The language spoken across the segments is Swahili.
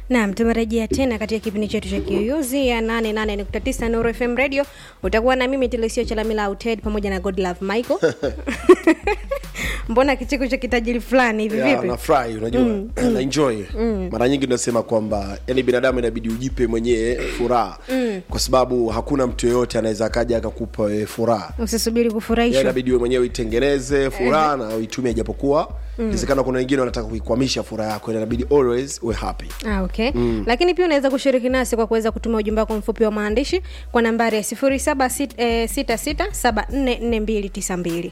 Naam, tumerejea tena katika kipindi chetu cha Kiyoyozi ya 88.9 Nuru FM Radio. Utakuwa na mimi Telesio Chalamila Auted pamoja na Godlove Michael. Mbona kicheko cha kitajiri fulani hivi Yeah, vipi? nafurahi unajua na enjoy mara nyingi tunasema kwamba yani binadamu inabidi ujipe mwenyewe furaha kwa sababu hakuna mtu yeyote anaweza akaja akakupa wewe furaha Usisubiri Ya, kufurahishwa. inabidi wewe mwenyewe itengeneze furaha na uitumie japokuwa inawezekana kuna wengine wanataka kuikwamisha furaha yako inabidi always we happy Ah, okay. Lakini pia unaweza kushiriki nasi kwa kuweza kutuma ujumbe wako mfupi wa maandishi kwa nambari ya 0766744292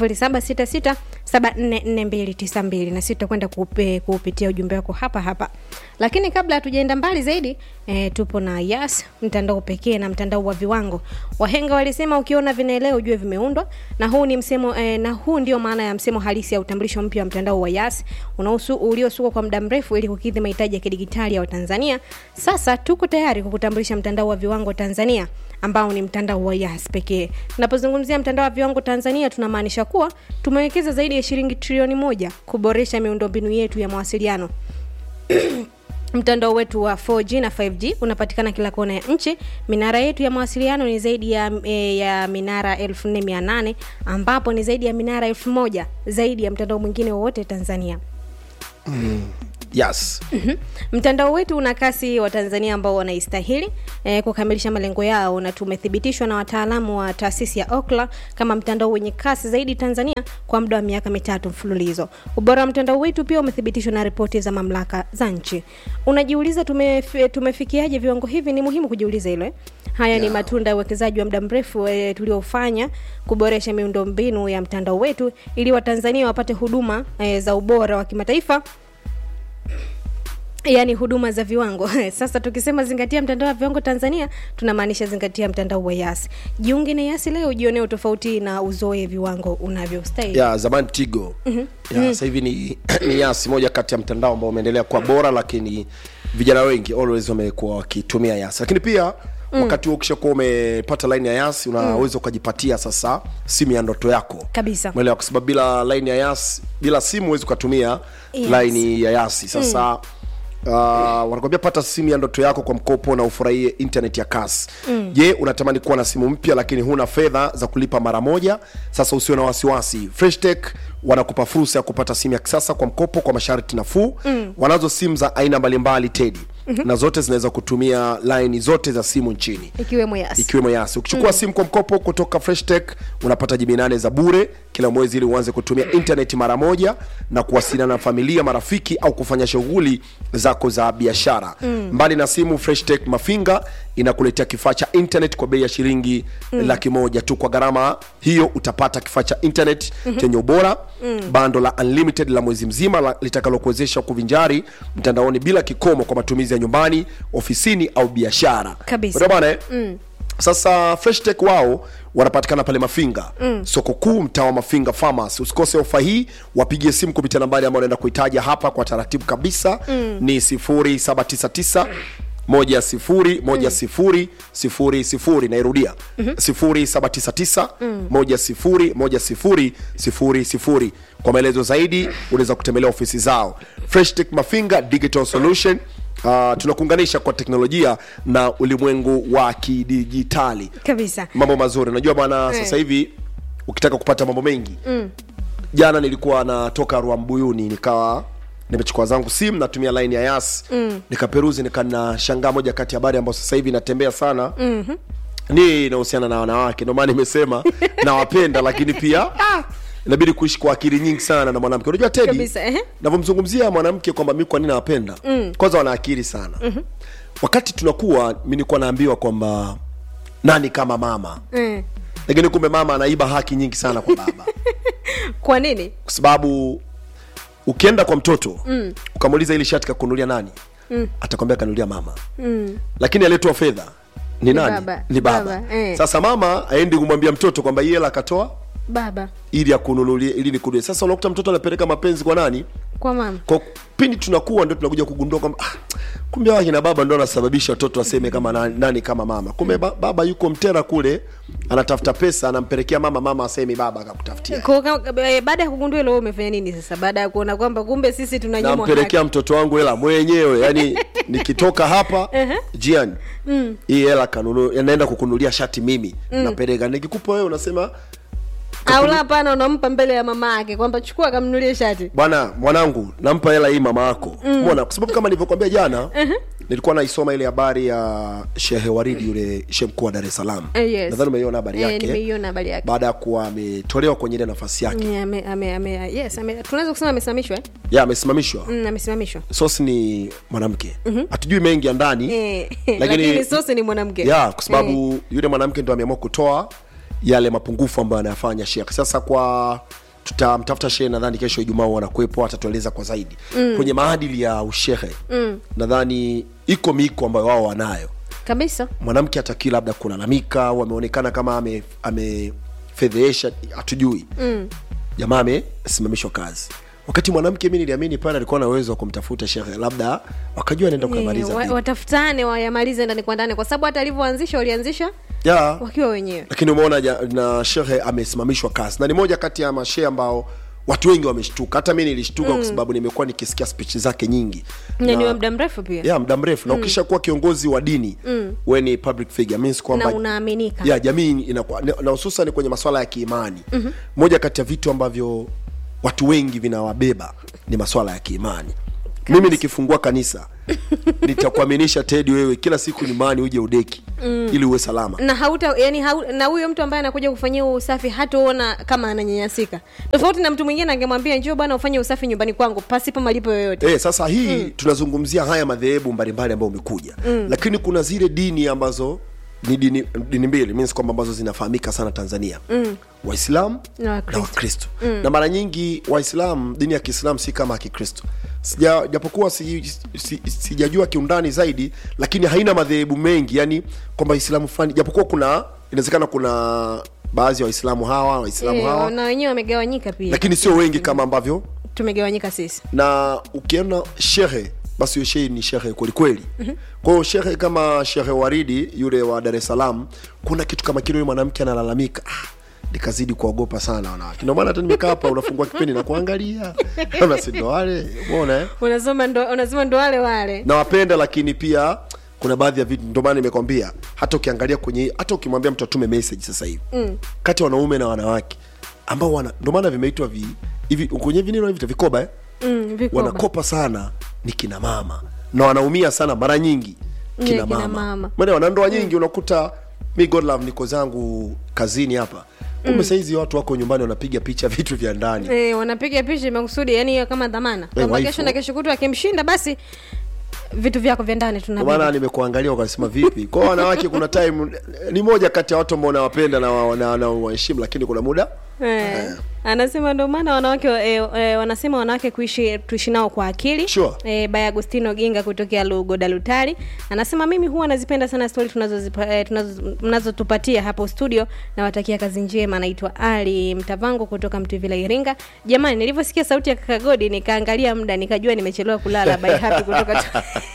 0766744292 na sisi tutakwenda kuupe- kuupitia ujumbe wako hapa hapa. Lakini kabla hatujaenda mbali zaidi eh, tupo na Yas, mtandao pekee na mtandao wa viwango. Wahenga walisema ukiona vinaelea ujue vimeundwa, na huu ni msemo eh, na huu ndio maana ya msemo halisi ya utambulisho mpya wa mtandao wa Yas unaosu uliosukwa kwa muda mrefu ili kukidhi mahitaji ya kidigitali ya Watanzania. Sasa tuko tayari kukutambulisha mtandao wa viwango Tanzania ambao ni mtandao wa Yas pekee. Tunapozungumzia mtandao wa viwango Tanzania, tunamaanisha kuwa tumewekeza zaidi ya shilingi trilioni moja kuboresha miundombinu yetu ya mawasiliano mtandao wetu wa 4G na 5G unapatikana kila kona ya nchi. Minara yetu ya mawasiliano ni zaidi ya, e, ya minara 4800 ambapo ni zaidi ya minara 1000 zaidi ya mtandao mwingine wowote Tanzania. yes Mtandao wetu una kasi wa Tanzania ambao wanaistahili eh, kukamilisha malengo yao, na tumethibitishwa na wataalamu wa taasisi ya Ookla kama mtandao wenye kasi zaidi Tanzania kwa muda wa miaka mitatu mfululizo. Ubora wa mtandao wetu pia umethibitishwa na ripoti za mamlaka za nchi. Unajiuliza tumef, tumefikiaje viwango hivi? Ni muhimu kujiuliza hilo eh? Haya ni matunda ya uwekezaji wa muda mrefu e, tuliofanya kuboresha miundombinu ya mtandao wetu ili Watanzania wapate huduma e, za ubora wa kimataifa yaani huduma za viwango sasa tukisema zingatia mtandao wa viwango tanzania tunamaanisha zingatia mtandao wa yasi jiunge na yasi leo ujionee utofauti na uzoe viwango unavyostahili ya zamani tigo ya sasa hivi ni, ni yasi moja kati ya mtandao ambao umeendelea kuwa bora lakini vijana wengi always wamekuwa wakitumia yasi lakini pia wakati huo ukishakuwa umepata line ya yasi unaweza ukajipatia sasa simu ya ndoto yako Kabisa. Umeelewa? kwa sababu bila line ya yasi bila simu huwezi ukatumia Yes. line ya yasi sasa Uh, wanakwambia pata simu ya ndoto yako kwa mkopo na ufurahie internet ya kasi je unatamani kuwa na simu mpya lakini huna fedha za kulipa mara moja sasa usiwe na wasiwasi freshtech wanakupa fursa ya kupata simu ya kisasa kwa mkopo kwa masharti nafuu wanazo simu za aina mbalimbali tedi na zote zinaweza kutumia laini zote za simu nchini ikiwemo yasi ikiwemo yasi ukichukua simu kwa mkopo kutoka freshtech unapata jibi nane za bure kila mwezi ili uanze kutumia internet mara moja na kuwasiliana na familia marafiki au kufanya shughuli zako za biashara mbali na simu freshtech mafinga inakuletea kifaa cha internet kwa bei ya shilingi laki moja tu kwa gharama hiyo utapata kifaa cha internet chenye ubora bando la unlimited la mwezi mzima la- litakalokuwezesha kuvinjari mtandaoni bila kikomo kwa matumizi ya nyumbani ofisini au biashara Kabisa. Unaona bwana eh? sasa freshtech wao wanapatikana pale mafinga mm. soko kuu mtaa wa mafinga farmers usikose ofa hii wapigie simu kupitia nambari ambayo naenda kuitaja hapa kwa taratibu kabisa mm. ni 0799 moja sifuri moja sifuri sifuri sifuri nairudia sifuri saba tisa tisa moja sifuri moja sifuri sifuri sifuri kwa maelezo zaidi unaweza kutembelea ofisi zao freshtech mafinga digital solution Uh, tunakuunganisha kwa teknolojia na ulimwengu wa kidijitali kabisa mambo mazuri unajua bwana sasa hivi ukitaka kupata mambo mengi mm. jana nilikuwa natoka ruambuyuni nikawa nimechukua zangu simu natumia line ya yas mm. nikaperuzi nikanashangaa moja kati ya habari ambayo sasa hivi inatembea sana mm-hmm. ni inahusiana na wanawake ndio maana nimesema nawapenda lakini pia ah, inabidi kuishi kwa akili nyingi sana na mwanamke unajua tedi Kabisa, ehe. navyomzungumzia mwanamke kwamba mi kwa nini nawapenda mm. kwanza wana akili sana mm-hmm. wakati tunakuwa mi nilikuwa naambiwa kwamba nani kama mama mm. lakini kumbe mama anaiba haki nyingi sana kwa baba kwa nini kwa sababu ukienda kwa mtoto mm. ukamuuliza ili shati kakunulia nani mm. atakwambia kanulia mama mm. lakini aliyetoa fedha ni nani baba. ni baba, Baba, eh. sasa mama aendi kumwambia mtoto kwamba hii hela akatoa baba ili akununulie ili nikununulie sasa unakuta mtoto anapeleka mapenzi kwa nani kwa mama kwa pindi tunakuwa ndio tunakuja kugundua kwamba ah, kumbe hawa kina baba ndio anasababisha watoto waseme kama nani, nani kama mama kumbe ba, baba yuko mtera kule anatafuta pesa anampelekea mama mama asemi baba akakutafutia Kwa- kwa- eh, baada ya kugundua hilo wewe umefanya nini sasa baada ya kuona kwamba kumbe sisi tunanyimwa haki nampelekea mtoto wangu hela mwenyewe yani nikitoka hapa jiani hii hela kanunu naenda kukunulia shati mimi napeleka nikikupa wewe unasema au la hapana unampa mbele ya mama yake kwamba chukua kamnulie shati bwana mwanangu nampa hela hii mama yako umeona kwa sababu kama nilivyokuambia jana nilikuwa naisoma ile habari ya shehe waridi yule shehe mkuu wa dar es salaam Eh, yes. nadhani umeiona habari Eh, yake nimeiona habari yake baada ya kuwa ametolewa kwenye ile nafasi yake Mm, ame, ame, ame, yes ame, tunaweza kusema amesimamishwa eh? ya amesimamishwa mm, amesimamishwa sosi ni mwanamke hatujui mengi ya ndani eh, Lakini- lakini sosi ni mwanamke ya kwa sababu yule mwanamke ndo ameamua kutoa yale mapungufu ambayo anayafanya shekh sasa kwa tutamtafuta shehe nadhani kesho ijumaa wanakuwepo atatueleza kwa zaidi mm. kwenye maadili ya ushehe mm. nadhani iko miko ambayo wao wanayo kabisa mwanamke atakii labda kulalamika au ameonekana kama ame- amefedhehesha hatujui mm. jamaa amesimamishwa kazi wakati mwanamke mi niliamini pale alikuwa na uwezo wa kumtafuta shekhe labda wakajua anaenda kukamaliza Eh, wa- vipi. watafutane wayamalize ndani kwa ndani kwa sababu hata alivyoanzisha walianzisha ya wakiwa wenyewe lakini umeona ja- na shehe amesimamishwa kazi na ni moja kati ya mashehe ambao watu wengi wameshtuka hata mi nilishtuka mm. kwa sababu nimekuwa nikisikia spichi zake nyingi na ni wa muda mrefu pia ya muda mrefu na ukisha kuwa kiongozi wa dini mm. we ni public figure means kwamba na unaaminika ya jamii inakuwa na hususan kwenye masuala ya kiimani mm-hmm. moja kati ya vitu ambavyo watu wengi vinawabeba ni masuala ya kiimani mimi nikifungua kanisa nitakuaminisha tedi wewe kila siku nyumbani uje udeki mm. ili uwe salama na hauta yani hau, na huyo mtu ambaye anakuja kufanyia huo usafi hataona kama ananyanyasika tofauti na mtu mwingine angemwambia njoo bwana ufanye usafi nyumbani kwangu pasipo malipo yoyote Eh, sasa hii mm. tunazungumzia haya madhehebu mbalimbali ambayo umekuja mm. lakini kuna zile dini ambazo ni dini, dini mbili means kwamba ambazo zinafahamika sana tanzania mm. waislamu Na na Wakristo. wakristo mm. na mara nyingi waislamu dini ya kiislamu si kama ya kikristo Sija- japokuwa si, si, sijajua kiundani zaidi lakini haina madhehebu mengi yani kwamba islamu fulani japokuwa kuna inawezekana kuna baadhi ya waislamu hawa waislamu Eh, hawa na wenyewe wamegawanyika pia lakini sio wengi kama ambavyo tumegawanyika sisi na ukiona shehe basi huyo shehe ni shehe kwelikweli mm-hmm. kwa hiyo shehe kama shehe waridi yule wa dar es salaam kuna kitu kama kile yule mwanamke analalamika ah, nikazidi kuogopa sana wanawake ndio maana hata nimekaa hapa unafungua kipindi na kuangalia kama si ndo wale umeona eh? unasoma ndo unasema ndo wale wale nawapenda lakini pia kuna baadhi ya vitu ndio maana nimekwambia hata ukiangalia kwenye hata ukimwambia mtu atume message sasa hivi mm. kati ya wanaume na wanawake ambao wana ndio maana vimeitwa vi hivi kwenye vinino hivi vikoba eh? mm, vikoba. wanakopa sana ni kina mama na wanaumia sana mara nyingi Ni kina kina mama, mama. Maana wana ndoa nyingi unakuta mi God love niko zangu kazini hapa kumbe saizi watu wako nyumbani wanapiga picha vitu vya ndani Eh, wanapiga picha makusudi yani hiyo kama dhamana kwamba waifu. kesho na kesho kutu akimshinda basi vitu vyako vya ndani Ndio maana tunabidi nimekuangalia wakasema vipi kwa wanawake kuna time ni moja kati ya watu ambao nawapenda na wa- na- na waheshimu lakini kuna muda Eh, anasema ndio maana wanawake eh, eh, wanasema wanawake kuishi tuishi nao kwa akili Sure. eh, by Agustino Ginga kutokea Lugoda Lutari anasema mimi huwa nazipenda sana stori tunazozipa- eh, tunazo- mnazotupatia hapo studio nawatakia kazi njema naitwa Ali Mtavango kutoka Mtuvila Iringa jamani nilivyosikia sauti ya kaka Godi nikaangalia muda nikajua nimechelewa kulala by happy kutoka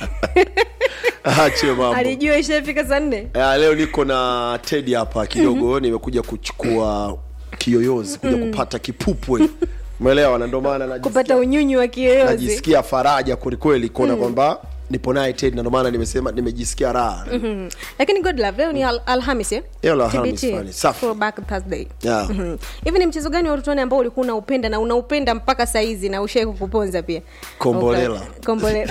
ache mambo alijua ishafika saa nne Eh, leo niko na Teddy hapa kidogo nimekuja kuchukua kiyoyozi kuja kupata kipupwe umeelewa na ndio maana najisikia- kupata unyunyu wa kiyoyozi najisikia faraja kwelikweli kuona kwamba nipo naye Ted na ndio maana nimesema nimejisikia raha Mhm. lakini good love leo ni al alhamis eh? Leo la Alhamis TBT, fulani, safi. throwback Thursday. Yeah. Mhm. hivi ni mchezo gani wa utotoni ambao ulikuwa unaupenda na unaupenda mpaka saizi na ushai kukuponza pia Kombolela. Okay. kombolela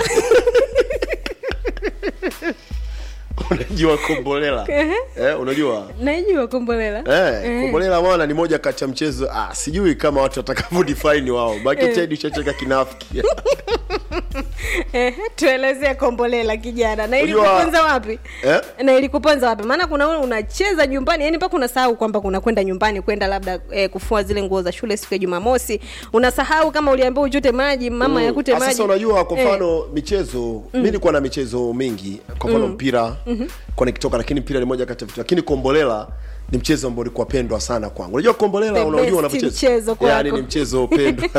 unajua kombolela eh, unajua naijua kombolela Eh, kombolela mwana ni moja kati ya mchezo ah, sijui kama watu watakavyo define wao baki Ted ushacheka kinafiki Eh, tuelezee kombolela kijana na Unajua- ilikuponza wapi Eh? na ilikuponza wapi maana kuna ule unacheza nyumbani yani mpaka unasahau kwamba kuna kwenda nyumbani kwenda labda eh, kufua zile nguo za shule siku ya jumamosi unasahau kama uliambiwa uchote maji mama yakute Ah, maji Sasa unajua kwa Eh. mfano michezo mi nilikuwa na michezo mingi kwa mfano mpira kwa nikitoka lakini mpira ni moja kati ya vitu lakini kombolela ni mchezo ambao ulikuwa pendwa sana kwangu unajua kombolela The unajua best unavyocheza mchezo kwako. yani ni mchezo pendwa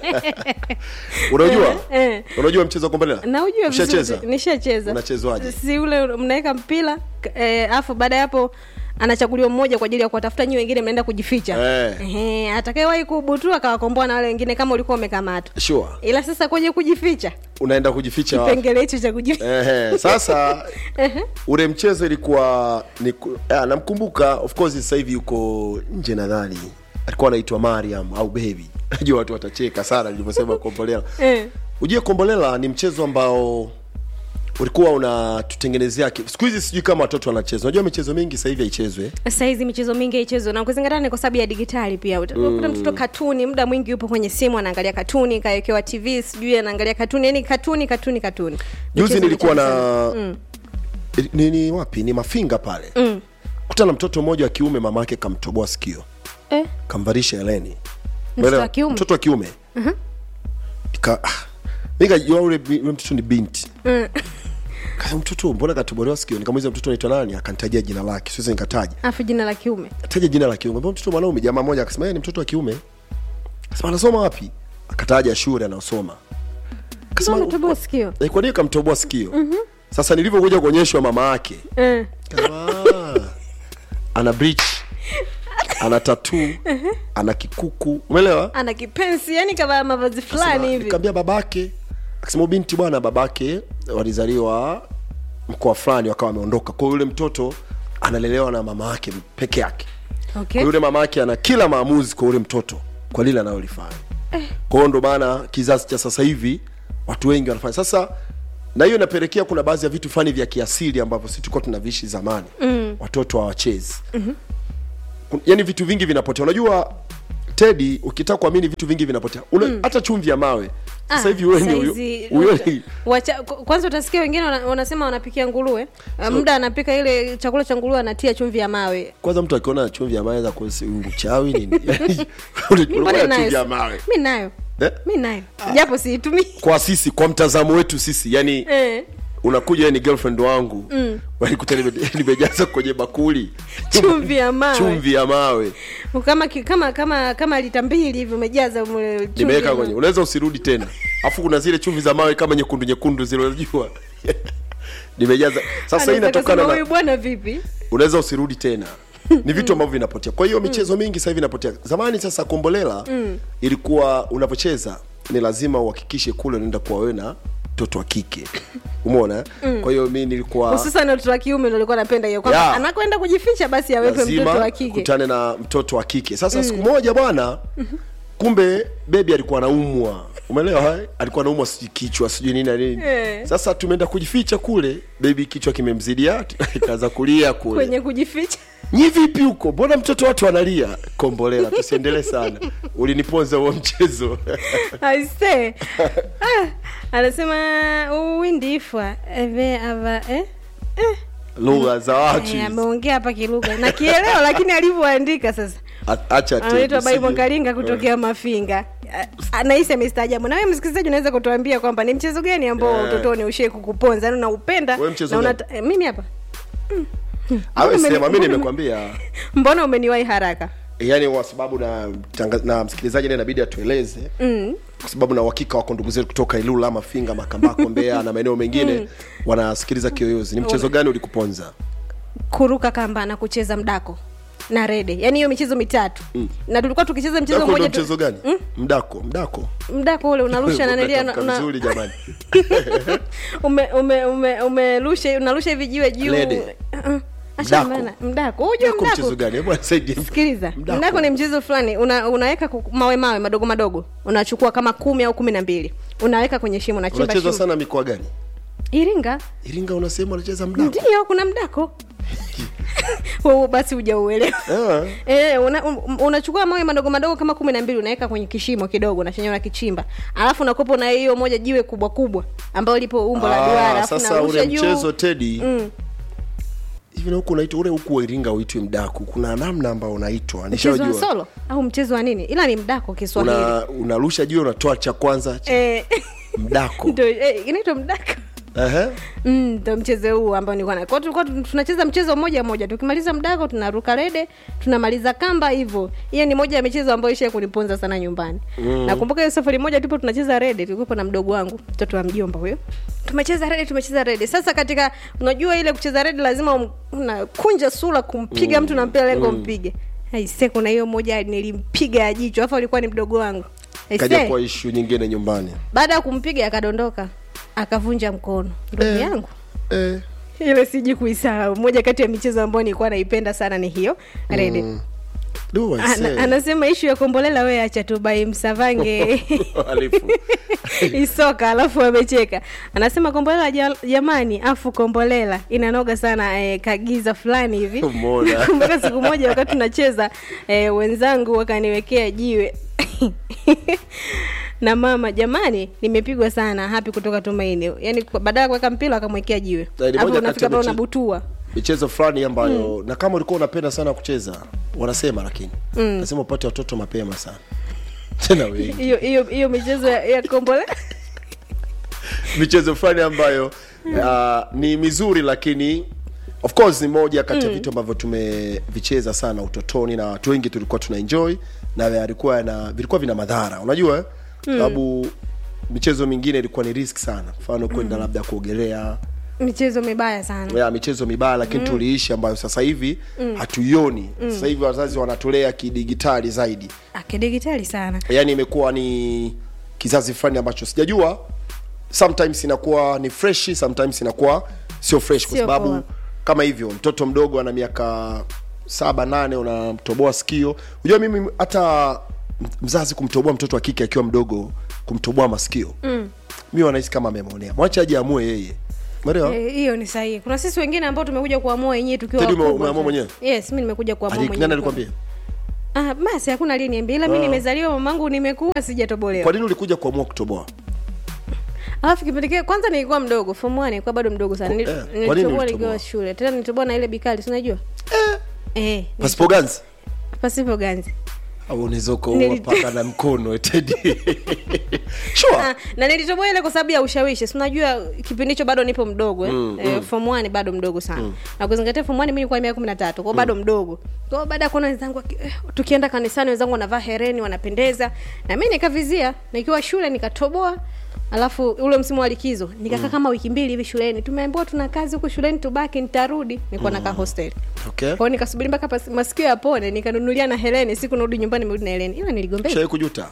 unajua Eh, eh. unajua mchezo wa kombolela naujua Ushacheza? vizuri nishacheza Unachezwaje? si ule mnaweka mpira eh, afu baada ya hapo anachaguliwa mmoja kwa ajili ya kuwatafuta nyi wengine mnaenda kujificha Eh. Ehe, atakayewahi kubutua akawakomboa na wale wengine kama ulikuwa umekamatwa sure ila sasa kwenye kujificha unaenda kujificha wapi? kipengele hicho cha kujificha Ehe, sasa ule mchezo ilikuwa ni ku- ah, namkumbuka of course sasa hivi yuko nje nadhani alikuwa anaitwa mariam au baby najua watu watacheka sana nilivyosema kombolela eh. ujue kombolela ni mchezo ambao ulikuwa unatutengenezea ki- siku hizi sijui kama watoto wanacheza unajua michezo mingi sasa hivi haichezwe sasa hizi michezo mingi haichezwa na kuzingatia ni kwa sababu ya digitali pia utakuta mtoto katuni muda mwingi yupo kwenye simu anaangalia katuni kawekewa tv sijui anaangalia katuni yani katuni katuni katuni juzi Michezo nilikuwa michache na sana. mm. ni, ni wapi ni mafinga pale mm. kuta na mtoto mmoja wa kiume mama yake kamtoboa sikio eh. kamvalisha heleni Mtoto Umeelewa? wa kiume? mtoto wa kiume Ika- ah, mi kajua ule ule mtoto ni binti Kasa mtoto mbona katobolewa sikio nikamuuliza mtoto anaitwa nani akanitajia jina lake siwezi nikataja afu jina la kiume taja jina la kiume mbona mtoto mwanaume jamaa mmoja akasema yeye ni mtoto wa kiume akasema anasoma wapi akataja shule anaosoma akasema unatoboa sikio "Eh, kwa nini kamtoboa sikio sasa nilivyokuja kuonyeshwa mama yake eh. Kasema, "Ah, ana breach ana tatu ana kikuku umeelewa ana kipensi yani kama mavazi fulani hivi nikaambia babake akasema "Huyu binti bwana babake walizaliwa mkoa fulani wakawa wameondoka kwa hiyo yule mtoto analelewa na mama yake peke yake kwa okay. yule mama yake ana kila maamuzi kwa yule mtoto kwa lile analolifanya kwa hiyo ndo maana kizazi cha sasa hivi watu wengi wanafanya sasa na hiyo inapelekea kuna baadhi ya vitu fulani vya kiasili ambavyo sisi tulikuwa tunaviishi zamani mm. watoto hawachezi mm-hmm. yani vitu vingi vinapotea unajua tedi ukitaka kuamini vitu vingi vinapotea Una, hata chumvi ya mawe sasa hivi wewe ni huyo- saizi- huyo ni- wacha- k- kwanza utasikia wengine wana- wanasema wanapikia nguruwe so, muda anapika ile chakula cha nguruwe anatia chumvi ya mawe kwanza mtu akiona chumvi ya mawe za uchawi nini Yani, unakuwa na Mbona chumvi ya nayo? mawe mi nayo Eh? mi nayo japo siitumii kwa sisi kwa mtazamo wetu sisi yani eh. unakuja wewe ni girlfriend wangu mm. walikuta nime- nimejaza kwenye bakuli chumvi ya mawe chumvi ya mawe kama ki- kama kama kama lita mbili hivi umejaza mle chumvi ya nimeweka mawe. kwenye unaweza usirudi tena afu kuna zile chumvi za mawe kama nyekundu nyekundu zile unajua nimejaza sasa hii Anaweza inatokana kusema, na huyu bwana vipi unaweza usirudi tena ni vitu ambavyo vinapotea kwa hiyo michezo mingi sasa hivi inapotea zamani sasa kombolela mm. ilikuwa unapocheza ni lazima uhakikishe kule unaenda kuwa wewe na mtoto wa kike umeona mm. kwa hiyo mi nilikuwa hususan watoto wa kiume ndo alikuwa napenda hiyo kwamba Yeah. anakwenda kujificha basi awepe mtoto wa lazima kike kutane na mtoto wa kike sasa siku moja bwana kumbe bebi alikuwa anaumwa umeelewa eh? alikuwa anaumwa sijui kichwa sijui nini na nini Eh. sasa tumeenda kujificha kule bebi kichwa kimemzidia kaza kulia kule kwenye kujificha nyi vipi huko mbona mtoto watu analia kombolela tusiendelee sana uliniponza huo mchezo aise ah, anasema uwindifwa eve ava eh? Eh. lugha za watu Eh, hizi. ameongea hapa kilugha na kielewa lakini alivyoandika sasa A- acha tu, anaitwa usije- baibo kalinga kutokea mafinga Ah, anahisi amestaajabu na wewe msikilizaji unaweza kutuambia kwamba ni mchezo gani ambao Eh. utotoni ushie kukuponza yani unaupenda Wewe mchezo na gani? unata- eh, mimi hapa awe Mbona sema mi umeni- nimekwambia mbona umeniwahi haraka yaani kwa sababu na, tanga- na msikilizaji naye inabidi atueleze mm. kwa sababu na uhakika wako ndugu zetu kutoka ilula mafinga makambako mbea na maeneo mengine mm. wanasikiliza kiyoyozi ni mchezo gani ulikuponza kuruka kamba na kucheza mdako na rede yaani hiyo michezo mitatu mm. na tulikuwa tukicheza mchezo mdako ndo mmoja tu- mchezo gani mm? mdako mdako mdako ule unarusha nanelia Umetamka una, vizuri jamani ume, ume, ume, umerusha unarusha hivi jiwe juu Lede. Uh-uh. Acha Mdako. bana, mdako hujua mdako mchezo mdako gani hebu nisaidie sikiliza Mdako. mdako ni mchezo fulani una, unaweka ku- mawe mawe madogo madogo unachukua kama kumi au kumi na mbili unaweka kwenye shimo unachimba unachezwa shimo sana mikoa gani iringa iringa unasema unacheza mdako ndio kuna mdako Wewe basi hujauelewa Ah. Eh, una, un, unachukua mawe madogo madogo kama kumi na mbili unaweka kwenye kishimo kidogo na chenye unakichimba alafu unakopo na hiyo moja jiwe kubwa kubwa ambayo lipo umbo la Ah, duara alafu sasa unarusha ule juu. mchezo tedi Mm. hivi na huku unaitwa ule huku wa iringa uitwi mdaku kuna namna ambao unaitwa mchezo wa nishajua solo au mchezo wa nini ila ni mdako kiswahili una unarusha juu unatoa cha kwanza cha eh, mdako ndio eh, inaitwa mdako Ehe. Mm, ndo mchezo huu ambao nilikuwa na. Kwa hiyo tulikuwa tunacheza mchezo mmoja mmoja. Tukimaliza mdako tunaruka rede, tunamaliza kamba hivyo. Hiyo ni moja ya michezo ambayo isha kuniponza sana nyumbani. Mm. Nakumbuka hiyo safari moja tupo tunacheza rede, tulikuwa na mdogo wangu, mtoto wa mjomba huyo. Tumecheza rede, tumecheza rede. Sasa katika unajua ile kucheza rede lazima um- unakunja sura kumpiga mtu na mpira lengo mpige. Aise, kuna hiyo moja nilimpiga ya jicho, afa alikuwa ni mdogo wangu. kaja Aise, kwa ishu nyingine nyumbani baada ya kumpiga akadondoka, akavunja mkono. Ndugu Eh. yangu eh. ile siji kuisahau moja kati ya michezo ambayo nilikuwa naipenda sana ni hiyo rede Do I Ana, say. anasema ishu ya kombolela we acha tu bai msavange Halifu. isoka alafu amecheka anasema kombolela ja- jamani afu kombolela inanoga sana eh, kagiza fulani hivi Umeona. nakumbuka siku moja wakati tunacheza eh, wenzangu wakaniwekea jiwe na mama jamani nimepigwa sana hapi kutoka tumaini yani kwa- baada ya kuweka mpira akamwekea jiwe Na ni hapo moja kati unafika ya pale miche- unabutua michezo fulani ambayo na kama ulikuwa unapenda sana kucheza wanasema lakini nasema upate watoto mapema sana tena wengi hiyo hiyo hiyo michezo ya, ya kombolela michezo fulani ambayo uh, ni mizuri lakini of course ni moja kati ya vitu ambavyo tumevicheza sana utotoni na watu wengi tulikuwa tuna enjoy na vilikuwa na vilikuwa vina madhara unajua eh? sababu michezo mingine ilikuwa ni risk sana mfano kwenda labda kuogelea michezo mibaya sana ya michezo mibaya lakini mm. tuliishi ambayo sasa hivi mm. hatuioni mm. sasa hivi wazazi wanatolea kidigitali zaidi akidigitali sana yaani imekuwa ni kizazi fulani ambacho sijajua sometimes inakuwa ni fresh sometimes inakuwa sio fresh kwa Sio sababu poa. kama hivyo mtoto mdogo ana miaka saba nane unamtoboa sikio unajua mimi hata mzazi kumtoboa mtoto wa kike akiwa mdogo kumtoboa masikio mm. mi wanahisi kama amemwonea mwache aje amue yeye umeelewa Eh, hiyo ni sahihi kuna sisi wengine ambao tumekuja kuamua wenyewe tukiwa Teddy, ume- wakubwa umeamua tu. mwenyewe? yes mi nimekuja kuamua Ali- mwenyewe nani alikwambia ah, basi hakuna aliyeniambia ila mi Ah. nimezaliwa mamangu nimekuwa kwa sijatobolewa nini ulikuja kuamua kutoboa alafu kipindi kile kwanza nilikuwa mdogo form one nilikuwa bado mdogo sana Nil- Eh, kwa nini nilitoboa ulitoboa? nikiwa shule tena nilitoboa na ile bikali si unajua eh pasipo ganzi pasipo ganzi au unaweza ukaua Nili- paka na mkono tedi sure Ah, na nilitoboa ile kwa sababu ya ushawishi si unajua kipindi hicho bado nipo mdogo eh? mm, eh, form one bado mdogo sana mm. na kuzingatia form one mimi nilikuwa miaka kumi na tatu kwao bado mdogo kwao baada ya kuona wenzangu waki- eh, tukienda kanisani wenzangu wanavaa hereni wanapendeza na mi nikavizia nikiwa shule nikatoboa alafu ule msimu wa likizo nikakaa kama wiki mbili hivi shuleni tumeambiwa tuna kazi huku shuleni tubaki nitarudi nilikuwa nakaa hostel okay kwao nikasubiri mpaka pas- masikio yapone nikanunulia na hereni siku narudi nyumbani merudi na hereni ila niligombea shawai kujuta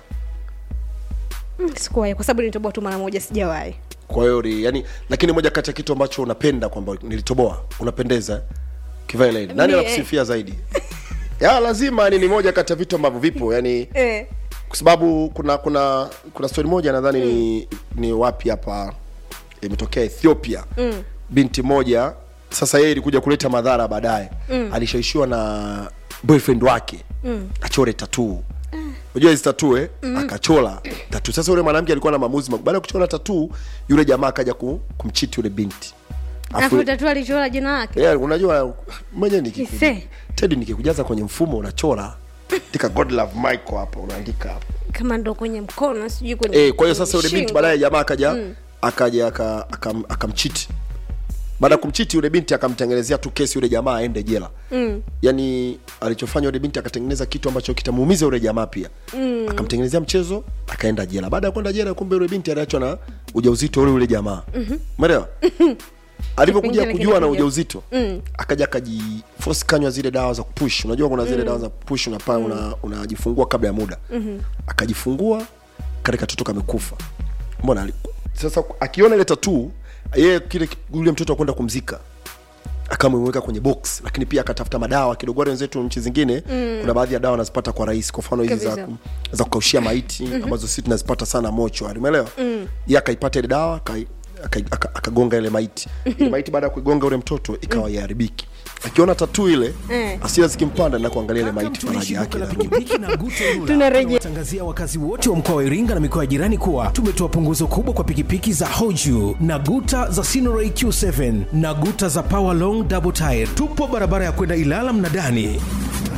mm, sikuwahi kwa sababu nilitoboa tu mara moja sijawahi kwa hiyo ni- yani lakini moja kati ya kitu ambacho unapenda kwamba nilitoboa unapendeza kivaa ile nani Mi, anakusifia zaidi ya lazima ni ni moja kati ya vitu ambavyo vipo yani eh. kwa sababu kuna kuna kuna story moja nadhani ni, ni wapi hapa imetokea ethiopia mm. binti moja sasa yeye ilikuja kuleta madhara baadaye mm. alishaishiwa na boyfriend wake mm. achore tatuu unajua hizi tatuu eh? mm. akachola tatuu sasa yule mwanamke alikuwa na maamuzi makubwa. baada ya kuchora tatuu yule jamaa akaja ku, kumchiti yule binti Afu- afu tatu alichora jina lake yeah, unajua mwenye nikiku- Ise. tedi nikikujaza kwenye mfumo unachora tika god love michael hapa unaandika hapa kama ndo kwenye mkono sijui kwenye Eh, kwa hiyo sasa yule binti shingo. baadaye jamaa akaja akaja aka- akam- akamchiti baada ya kumchiti yule binti akamtengenezea tu kesi yule jamaa aende jela mm. yaani alichofanya yule binti akatengeneza kitu ambacho kitamuumiza yule jamaa pia mm. akamtengenezea mchezo akaenda jela baada ya kwenda jela kumbe yule binti aliachwa na ujauzito ule yule jamaa umeelewa alivyokuja Kipengele kujua na kinakuja. ujauzito mm. akaja akajiforce kanywa zile dawa za kupush unajua kuna zile dawa za kupush unapa una, unajifungua kabla ya muda mm-hmm. akajifungua kale katoto kamekufa mbona ali- sasa akiona ile tatuu yeye kile yule mtoto akwenda kumzika akamweka kwenye box lakini pia akatafuta madawa kidogo wale wenzetu nchi zingine mm. kuna baadhi ya dawa anazipata kwa rahisi kwa mfano hizi za, Kabisa. ku- za kukaushia maiti mm-hmm. ambazo sisi tunazipata sana mochwari umeelewa mm. ye akaipata ile dawa akai- akai- aka- akagonga ile maiti ile maiti baada ya kuigonga ule mtoto ikawa iharibiki akiona tatu ile Eh. asira zikimpanda na kuangalia ile Kaka maiti mtumishi faraja duka yake la pikipiki na Guta Tunarejea. tunawatangazia wakazi wote wa mkoa wa Iringa na mikoa ya jirani kuwa tumetoa punguzo kubwa kwa pikipiki za Hoju na Guta za Sinoray Q7 na Guta za Power Long Double Tire. Tupo barabara ya kwenda Ilala Mnadani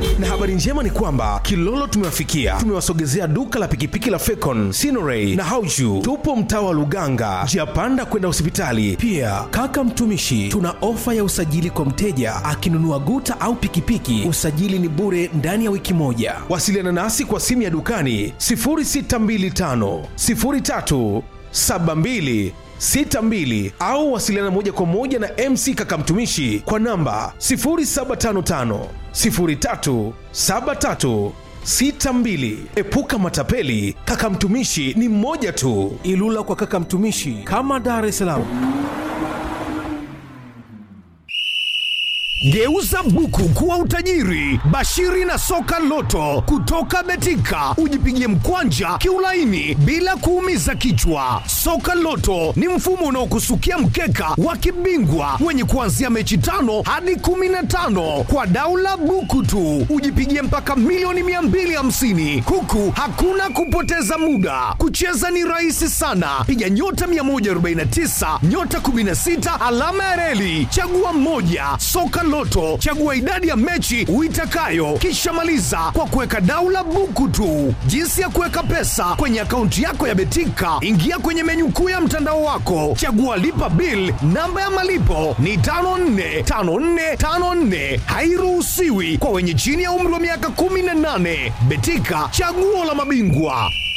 na habari njema ni kwamba kilolo tumewafikia tumewasogezea duka la pikipiki la fecon sinoray na hauju tupo mtaa wa luganga njia panda kwenda hospitali pia kaka mtumishi tuna ofa ya usajili kwa mteja akinunua guta au pikipiki usajili ni bure ndani ya wiki moja wasiliana nasi kwa simu ya dukani 0625 03 72 62 au wasiliana moja kwa moja na mc kakamtumishi kwa namba 0755 03 73 62 epuka matapeli kakamtumishi ni mmoja tu ilula kwa kakamtumishi kama dar es salaam Geuza buku kuwa utajiri. Bashiri na soka loto kutoka Betika, ujipigie mkwanja kiulaini bila kuumiza kichwa. Soka loto ni mfumo unaokusukia mkeka wa kibingwa wenye kuanzia mechi tano hadi kumi na tano kwa daula buku tu, ujipigie mpaka milioni 250 huku hakuna kupoteza muda. Kucheza ni rahisi sana, piga nyota 149 nyota 16 alama ya reli, chagua mmoja. Soka Loto, chagua idadi ya mechi uitakayo, kisha maliza kwa kuweka daula buku tu. Jinsi ya kuweka pesa kwenye akaunti yako ya Betika, ingia kwenye menyu kuu ya mtandao wako, chagua lipa bill. Namba ya malipo ni 545454, hairuhusiwi kwa wenye chini ya umri wa miaka 18. Betika, chaguo la mabingwa.